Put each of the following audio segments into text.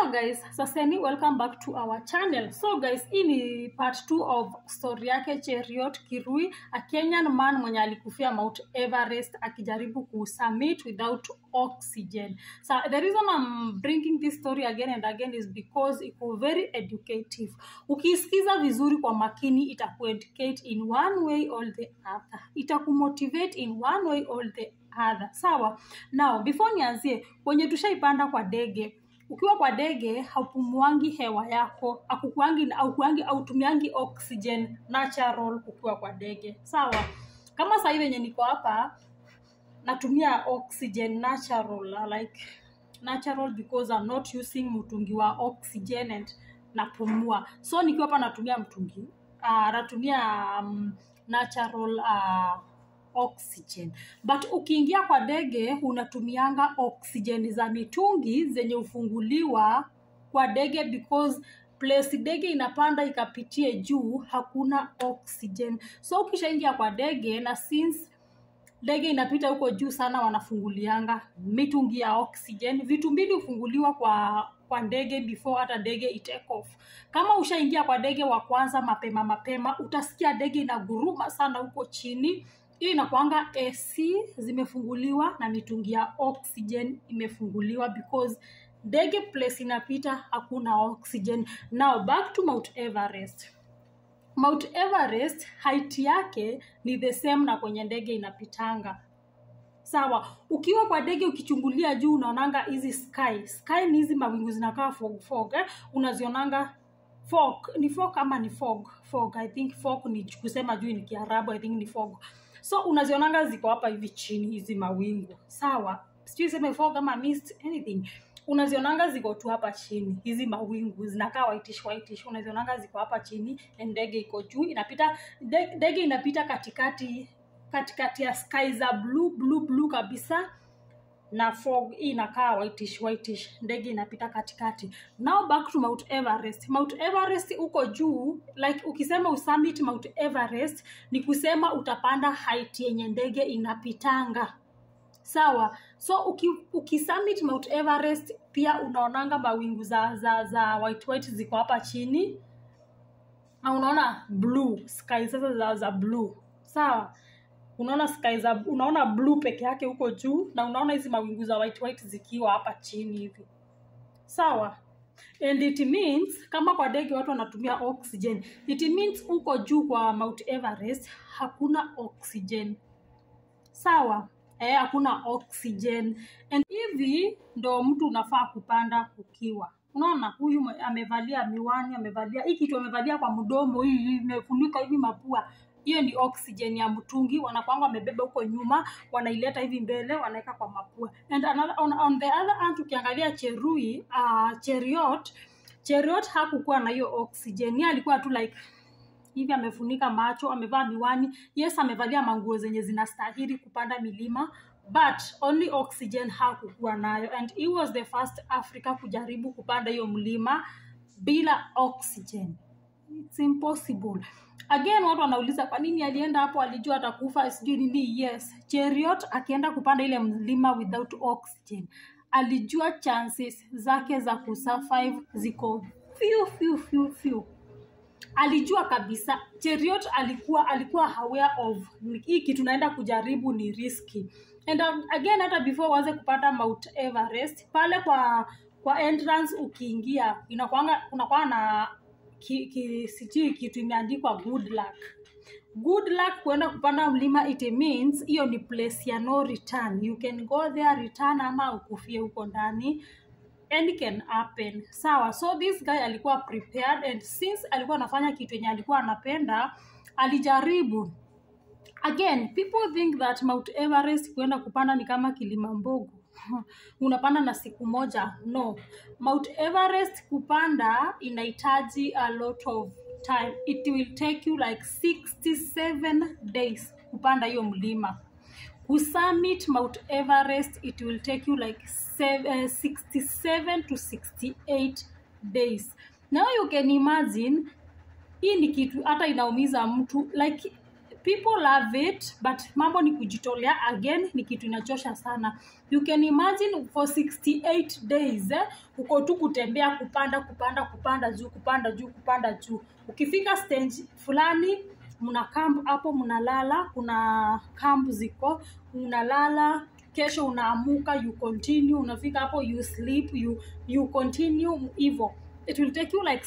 Hello guys, saseni welcome back to our channel. So guys, hii ni part 2 of story yake Cheriot Kirui, a Kenyan man mwenye alikufia Mount Everest akijaribu kusummit without oxygen. So the reason I'm bringing this story again and again is because iko very educative. Ukisikiza vizuri kwa makini itakueducate in one way or the other. Itakumotivate in one way or the other. Sawa? Now, before nianzie, wenye tushaipanda kwa ndege ukiwa kwa ndege haupumuangi hewa yako akukuangi aukuangi autumiangi oxygen natural ukiwa kwa ndege sawa kama sahii venye niko hapa natumia oxygen natural uh, like natural because I'm not using mtungi wa oxygen and napumua so nikiwa hapa natumia mtungi uh, natumia um, natural uh, oxygen but ukiingia kwa ndege unatumianga oxygen za mitungi zenye ufunguliwa kwa ndege because place ndege inapanda ikapitie juu hakuna oxygen so ukishaingia kwa ndege na since ndege inapita huko juu sana wanafungulianga mitungi ya oxygen vitu mbili hufunguliwa kwa kwa ndege before hata ndege itake off kama ushaingia kwa ndege wa kwanza mapema mapema utasikia ndege inaguruma sana huko chini hiyo inakwanga ac zimefunguliwa na mitungi ya oxygen imefunguliwa because ndege place inapita hakuna oxygen now back to mount everest mount everest height yake ni the same na kwenye ndege inapitanga sawa ukiwa kwa ndege ukichungulia juu unaonanga hizi sky sky ni hizi mawingu zinakaa fog fog eh? unazionanga fog ni fog ama ni fog fog i think fog ni kusema juu ni kiarabu i think ni fog so unazionanga ziko hapa hivi chini hizi mawingu sawa sijui seme fog ama mist anything unazionanga ziko tu hapa chini hizi mawingu zinakaa whitish whitish unazionanga ziko hapa chini na ndege iko juu inapita nde- ndege inapita katikati katikati ya sky za blue blue blue kabisa na fog hii inakaa whitish whitish ndege inapita katikati now back to mount everest mount everest uko juu like ukisema usummit mount everest ni kusema utapanda height yenye ndege inapitanga sawa so uki, ukisummit mount everest pia unaonanga mawingu za za za white white ziko hapa chini na unaona blue sky sasa za, za blue sawa unaona sky za unaona blue peke yake huko juu na unaona hizi mawingu za white white zikiwa hapa chini hivi sawa and it means kama kwa ndege watu wanatumia oxygen it means huko juu kwa mount everest hakuna oxygen sawa eh, hakuna oxygen and hivi ndo mtu unafaa kupanda ukiwa unaona huyu mwe- amevalia miwani amevalia hii kitu amevalia kwa mdomo hii hii imefunika hivi mapua hiyo ni oxygen ya mtungi wanakwanga wamebeba huko nyuma wanaileta hivi mbele wanaweka kwa mapua and another, on, on the other hand ukiangalia cherui uh, cheriot cheriot hakukuwa na hiyo oxygen yeye alikuwa tu like hivi amefunika macho amevaa miwani yes amevalia manguo zenye zinastahili kupanda milima but only oxygen hakukuwa nayo and he was the first africa kujaribu kupanda hiyo mlima bila oxygen it's impossible again watu wanauliza kwa nini alienda hapo alijua atakufa sijui nini yes cheriot akienda kupanda ile mlima without oxygen alijua chances zake za kusurvive ziko few few few few alijua kabisa cheriot alikuwa alikuwa aware of hii kitu naenda kujaribu ni riski and um, again hata before uanze kupanda mount everest pale kwa kwa entrance ukiingia inakwanga unakwanga na ki, ki, sijui kitu imeandikwa good luck good luck kuenda kupanda mlima it means hiyo ni place ya no return you can go there return ama ukufie huko ndani any can happen sawa so this guy alikuwa prepared and since alikuwa anafanya kitu yenye alikuwa anapenda alijaribu again people think that mount everest kuenda kupanda ni kama kilimambogo unapanda na siku moja no mount everest kupanda inahitaji a lot of time it will take you like 67 days kupanda hiyo mlima kusummit mount everest it will take you like sev- eh, 67 to 68 days now you can imagine hii ni kitu hata inaumiza mtu like people love it but mambo ni kujitolea again ni kitu inachosha sana you can imagine for 68 days eh, uko tu kutembea kupanda kupanda kupanda juu kupanda juu kupanda juu ukifika stage fulani mna camp hapo mnalala kuna camp ziko unalala kesho unaamuka you continue unafika hapo you sleep you, you continue hivo it will take you like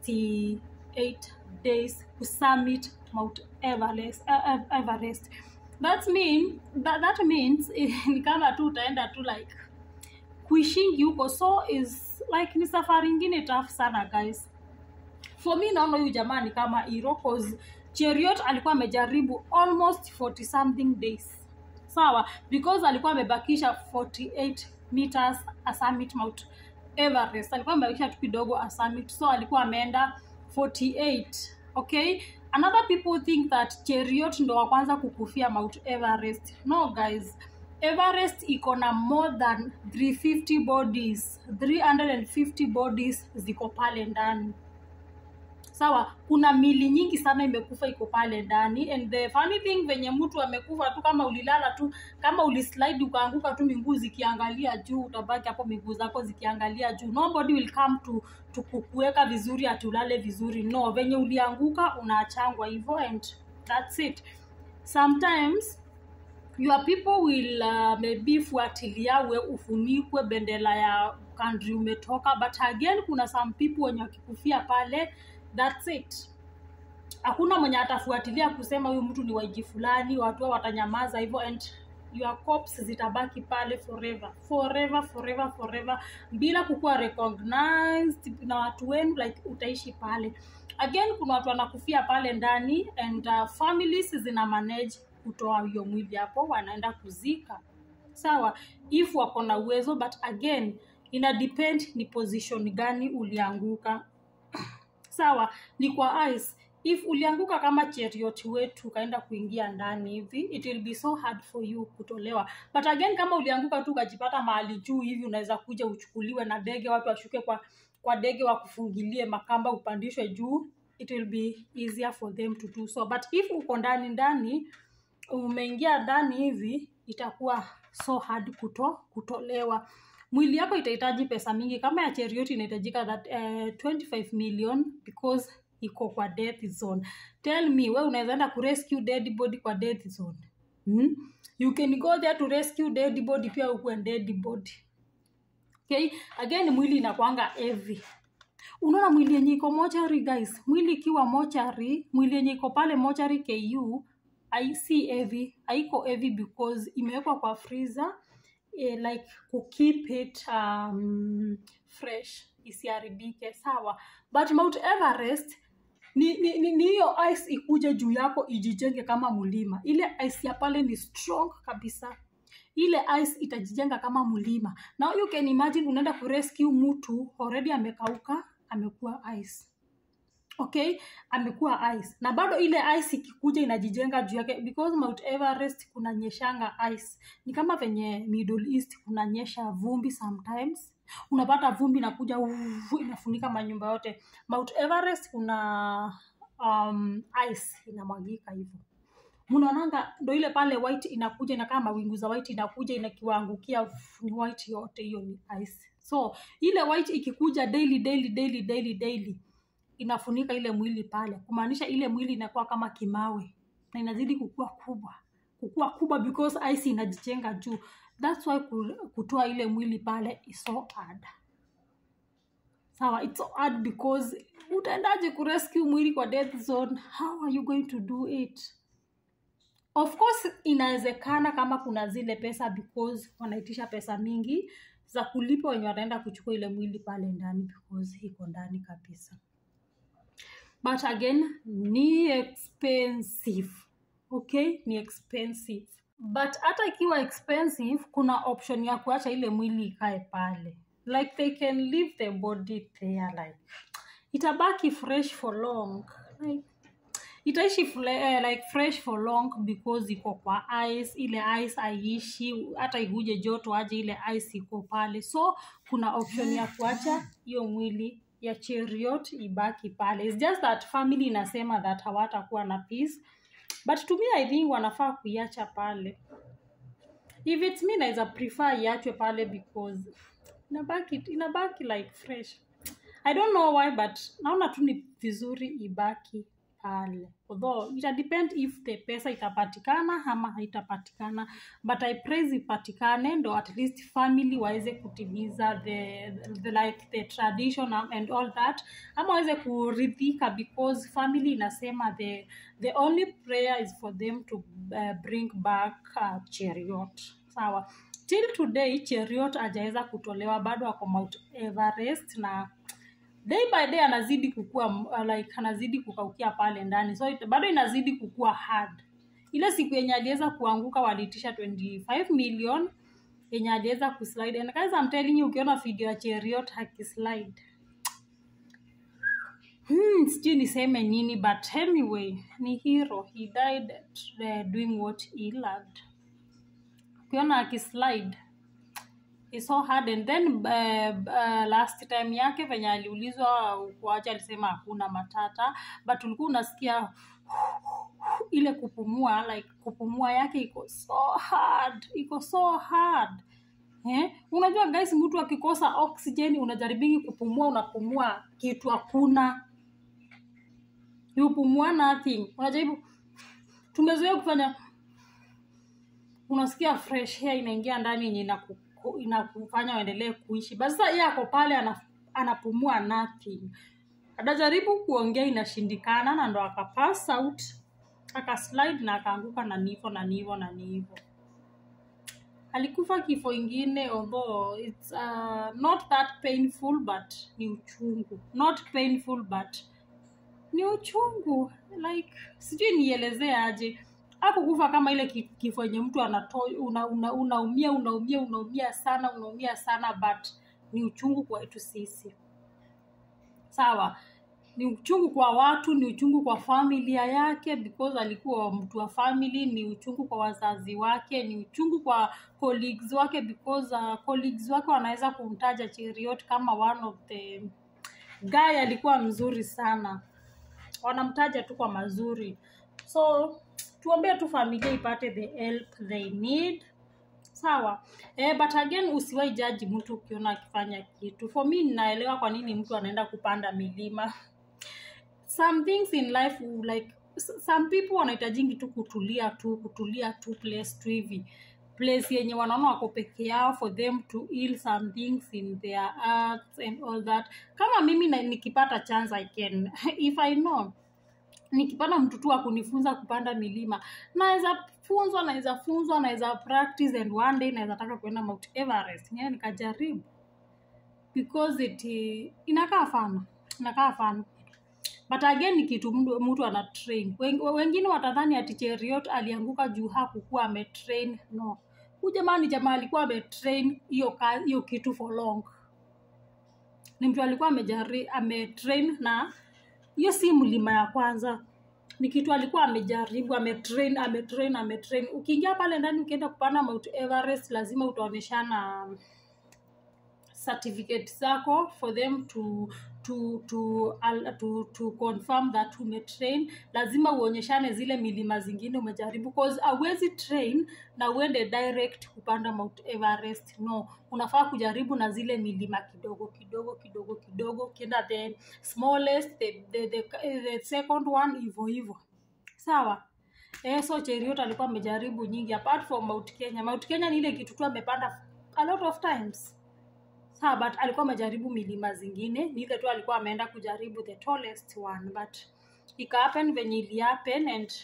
68 days to summit mount everest, uh, uh, everest. That, mean, that, that means ni kama tu utaenda tu like kuishingi huko so is like ni safari ingine tough sana guys for me naona huyu jamaa ni kama hero cause cheriot alikuwa amejaribu almost 40 something days sawa because alikuwa amebakisha 48 meters a summit mount everest alikuwa amebakisha tu kidogo a summit so alikuwa ameenda 48 okay another people think that cheriot ndo wa kwanza kukufia mount everest no guys everest iko na more than 350 bodies 350 bodies ziko pale ndani sawa kuna mili nyingi sana imekufa iko pale ndani and the funny thing venye mtu amekufa tu kama ulilala tu kama ulislide ukaanguka tu miguu zikiangalia juu utabaki hapo miguu zako zikiangalia juu nobody will come to, to kukuweka vizuri atulale vizuri no venye ulianguka unaachangwa hivyo and that's it sometimes your people will uh, maybe fuatilia we ufunikwe bendera ya country umetoka but again kuna some people wenye wakikufia pale that's it hakuna mwenye atafuatilia kusema huyu mtu ni waiji fulani watu hao watanyamaza hivyo and your corpse zitabaki pale forever forever forever forever bila kukuwa recognized na watu wenu like utaishi pale again kuna watu wanakufia pale ndani and uh, families zina manage kutoa hiyo mwili hapo wanaenda kuzika sawa if wako na uwezo but again ina depend ni position gani ulianguka sawa ni kwa ice if ulianguka kama cheriot wetu ukaenda kuingia ndani hivi it will be so hard for you kutolewa but again kama ulianguka tu ukajipata mahali juu hivi unaweza kuja uchukuliwe na ndege watu washuke kwa kwa ndege wakufungilie makamba upandishwe juu it will be easier for them to do so but if uko ndani ndani umeingia ndani hivi itakuwa so hard kuto kutolewa mwili yako itahitaji pesa mingi kama ya cheriot inahitajika that uh, 25 million because iko kwa death zone tell me we unaweza enda kurescue dead body kwa death zone hmm? you can go there to rescue dead body pia ukuwe dead body okay again mwili inakwanga heavy unaona mwili yenye iko mochari guys mwili ikiwa mochari mwili yenye iko pale mochari ku si heavy haiko heavy because imewekwa kwa freezer eh, like kukeep it um, fresh isiharibike sawa but mount everest ni ni ni ni hiyo ice ikuje juu yako ijijenge kama mlima ile ice ya pale ni strong kabisa ile ice itajijenga kama mlima now you can imagine unaenda kurescue mtu already amekauka amekuwa ice okay amekuwa ice na bado ile ice ikikuja inajijenga juu yake because mount everest kuna nyeshanga ice ni kama venye middle east kunanyesha vumbi sometimes unapata vumbi inakuja uvu, inafunika manyumba yote mount everest kuna um, ice inamwagika hivyo mnaonanga ndo ile pale white inakuja inakaa mawingu za white inakuja inakiwaangukia ni white yote hiyo ni ice so ile white ikikuja daily daily daily daily daily inafunika ile mwili pale kumaanisha ile mwili inakuwa kama kimawe na inazidi kukua kubwa kukua kubwa because ice inajijenga juu thats why kutoa ile mwili pale is so hard sawa it's so hard because utaendaje kurescue mwili kwa death zone how are you going to do it of course inawezekana kama kuna zile pesa because wanaitisha pesa mingi za kulipa wenye wataenda kuchukua ile mwili pale ndani because iko ndani kabisa but again ni expensive okay ni expensive but hata ikiwa expensive kuna option ya kuacha ile mwili ikae pale like they can leave the body there like itabaki fresh for long like itaishi fle- eh, like fresh for long because iko kwa ice ile ice aishi hata iguje joto aje ile ice iko pale so kuna option ya kuacha hiyo mwili ya cheriot ibaki pale It's just that family inasema that hawatakuwa na peace but to me i think wanafaa kuiacha pale if it's me naweza prefer iachwe pale because inabaki inabaki like fresh i don't know why but naona tu ni vizuri ibaki pale although ita depend if the pesa itapatikana ama haitapatikana but i praise ipatikane ndo at least family waweze kutimiza the, the like the tradition and all that ama waweze kuridhika because family inasema the the only prayer is for them to uh, bring back uh, cheriot sawa till today cheriot ajaweza kutolewa bado ako mount everest na day by day anazidi kukua uh, like anazidi kukaukia pale ndani so it, bado inazidi kukua hard ile siku yenye aliweza kuanguka waliitisha 25 million yenye aliweza kuslide and guys I'm telling you ukiona video ya cheriot akislide hmm, sijui niseme nini but anyway ni hero he died uh, doing what he loved ukiona akislide is so hard and then uh, uh, last time yake venye aliulizwa kuacha alisema hakuna matata but ulikuwa unasikia ile kupumua like kupumua yake iko so hard iko so hard eh? unajua guys mtu akikosa oxygen unajaribingi kupumua unapumua kitu hakuna upumua nothing unajaribu tumezoea kufanya unasikia fresh air inaingia ndani yenye inaku inakufanya uendelee kuishi basi sasa yeye ako pale ana, anapumua nothing anajaribu kuongea inashindikana na ndo akapass out akaslide na akaanguka na nivo na nivo na nivo alikufa kifo ingine although it's uh, not that painful but ni uchungu not painful but ni uchungu like sijui nielezee aje akukufa kama ile kifo yenye mtu anaumia una, una, unaumia unaumia unaumia sana unaumia sana but ni uchungu kwa wetu sisi sawa ni uchungu kwa watu ni uchungu kwa familia yake because alikuwa mtu wa family ni uchungu kwa wazazi wake ni uchungu kwa colleagues wake because uh, colleagues wake wanaweza kumtaja cheriot kama one of the guy alikuwa mzuri sana wanamtaja tu kwa mazuri so tuombee tu familia ipate the help they need sawa eh, but again usiwai jaji mtu ukiona akifanya kitu for me ninaelewa kwa nini mtu anaenda kupanda milima some things in life like some people wanahitajingi tu kutulia tu kutulia tu place tu hivi place yenye wanaona wako peke yao for them to heal some things in their arts and all that kama mimi na, nikipata chance i can if i know nikipata mtu tu akunifunza kupanda milima naweza funzwa naweza funzwa naweza practice and one day naweza taka kuenda mount everest yeah, nikajaribu because it inakaa fana inakaa fana but again ni kitu mtu, mtu ana train wengine watadhani ati cheriot alianguka juu hakukuwa ametrain no hu jamaa ni jamaa alikuwa ametrain hiyo hiyo kitu for long ni mtu alikuwa amejari ametrain na hiyo si mlima ya kwanza ni kitu alikuwa amejaribu ametrain ametrain ametrain ukiingia pale ndani ukienda kupanda mount everest lazima utaonyeshana certificate zako for them to to to al, to, to confirm that umetrain lazima uonyeshane zile milima zingine umejaribu cause awezi train na uende direct kupanda mount everest no unafaa kujaribu na zile milima kidogo kidogo kidogo kidogo ukienda the smallest the, the, the, the second one hivo hivo sawa eh, so cheriot alikuwa amejaribu nyingi apart from mount kenya mount kenya ni ile kitu tu amepanda a lot of times sawa but alikuwa amejaribu milima zingine ni ile tu alikuwa ameenda kujaribu the tallest one but ikahappen venye ilihappen and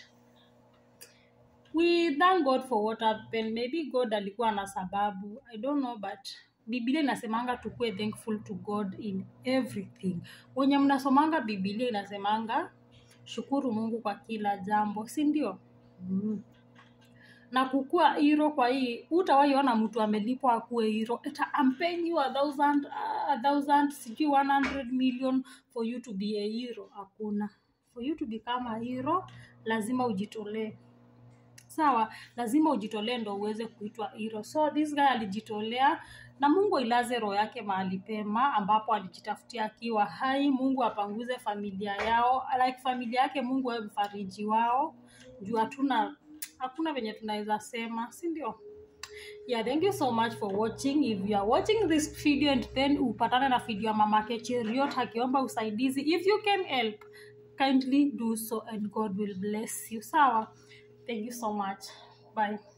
we thank god for what happened maybe god alikuwa na sababu i don't know but bibilia inasemanga tukue thankful to god in everything wenye mnasomanga bibilia inasemanga shukuru mungu kwa kila jambo si ndio mm na kukua hiro kwa hii utawaiona mtu amelipwa akuwe hiro eta ampeni you a thousand, a thousand sijui 100 million for you to be a hero hakuna for you to become a hero lazima ujitolee sawa lazima ujitolee ndo uweze kuitwa hero so this guy alijitolea na mungu ailaze roho yake mahali pema ambapo alijitafutia akiwa hai mungu apanguze familia yao like familia yake mungu awe mfariji wao juu hatuna hakuna venye tunaweza sema si ndio yeah thank you so much for watching if you are watching this video and then upatane na video ya mamake cheriot akiomba usaidizi if you can help kindly do so and god will bless you sawa thank you so much bye